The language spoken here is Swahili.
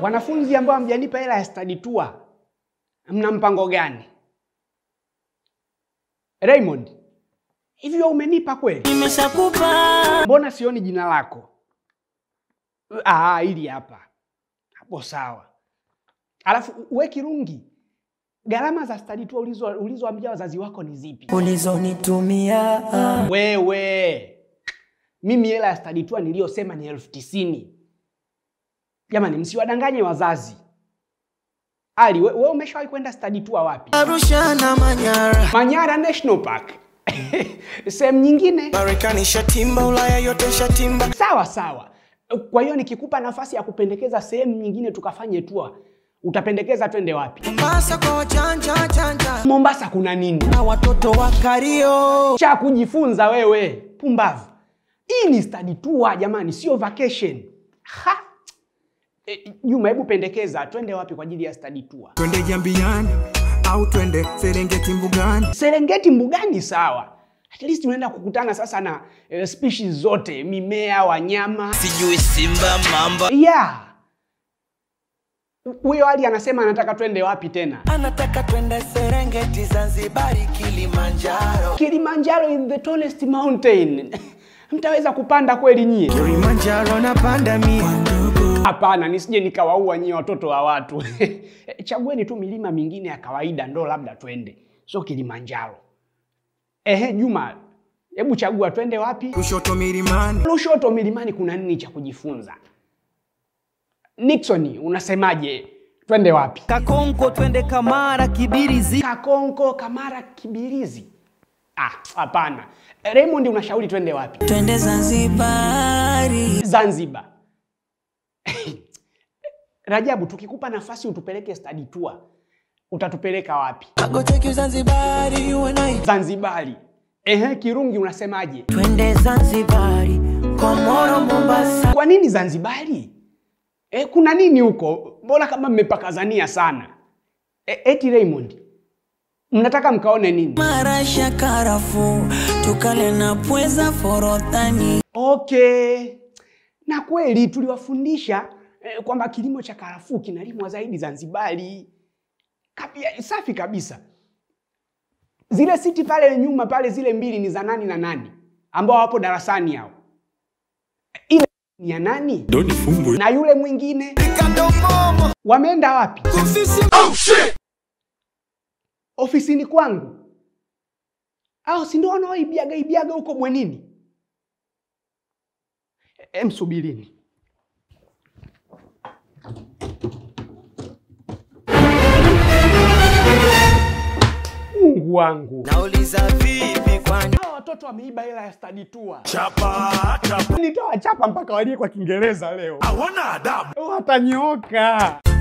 Wanafunzi ambao hamjalipa hela ya study tour, mna mpango gani? Raymond, hivi wewe umenipa kweli? Nimeshakupa Mbona sioni jina lako? Ah, hili hapa hapo, sawa. Alafu we Kirungi, gharama za study tour ulizo ulizoambia wazazi wako ni zipi? ulizonitumia Wewe, mimi hela ya study tour niliyosema ni elfu tisini. Jamani, msiwadanganye wazazi. Ali, we, we umeshawahi kwenda study tour wapi? Arusha na Manyara, Manyara National Park. Sehemu nyingine Marekani shatimba, Ulaya yote shatimba. sawa sawa. Kwa hiyo nikikupa nafasi ya kupendekeza sehemu nyingine tukafanye tour, utapendekeza twende wapi? Mombasa kwa wajanja janja Mombasa kuna nini na watoto wa Kario. cha kujifunza wewe? Pumbavu! Hii ni study tour jamani, sio vacation. Ha! E, Juma, hebu pendekeza twende wapi kwa ajili ya study tour? twende Jambiani au twende Serengeti mbugani. Serengeti mbugani, sawa. At least unaenda kukutana sasa na eh, species zote, mimea, wanyama. Sijui simba mamba, Yeah. Huyo Ali anasema anataka twende wapi tena? anataka twende Serengeti, Zanzibari, Kilimanjaro. Kilimanjaro is the tallest mountain. Mtaweza kupanda kweli nyie? Kilimanjaro napanda mie Hapana, nisije nikawaua nyie watoto wa watu. Chagueni tu milima mingine ya kawaida ndo labda twende, sio Kilimanjaro. Ehe, Juma, hebu chagua twende wapi? Lushoto milimani Lushoto milimani kuna nini cha kujifunza? Nixon, unasemaje? Twende wapi? Kakonko twende Kamara, Kibirizi. Kakonko, Kamara, Kibirizi? Ah, hapana. Raymond, unashauri twende wapi? Twende Zanzibari. Zanzibar. Rajabu, tukikupa nafasi utupeleke study tour, utatupeleka wapi? I go take you Zanzibari, you and I. Zanzibari. Ehe, Kirungi, unasemaje? Twende Zanzibari, Komoro, Mombasa. Kwa nini Zanzibari? E, kuna nini huko? Mbona kama mmepakazania sana? E, eti Raymond, mnataka mkaone nini? Marasha karafu, tukale na pweza forodhani. Okay, na kweli tuliwafundisha eh, kwamba kilimo cha karafuu kinalimwa zaidi Zanzibari. Kabia, safi kabisa. Zile siti pale nyuma pale, zile mbili ni za nani na nani ambao wapo darasani hao? Ile ni ya nani? Na yule mwingine wameenda wapi? Ofisini kwangu au si ndio wanaoibiaga ibiaga huko bwenini? Em, subirini. Mungu wangu, Nauliza vipi kwani? hawa watoto wameiba hela ya study tour. Chapa chapa, nitawachapa mpaka walie kwa Kiingereza leo. Hawana adabu, watanyooka.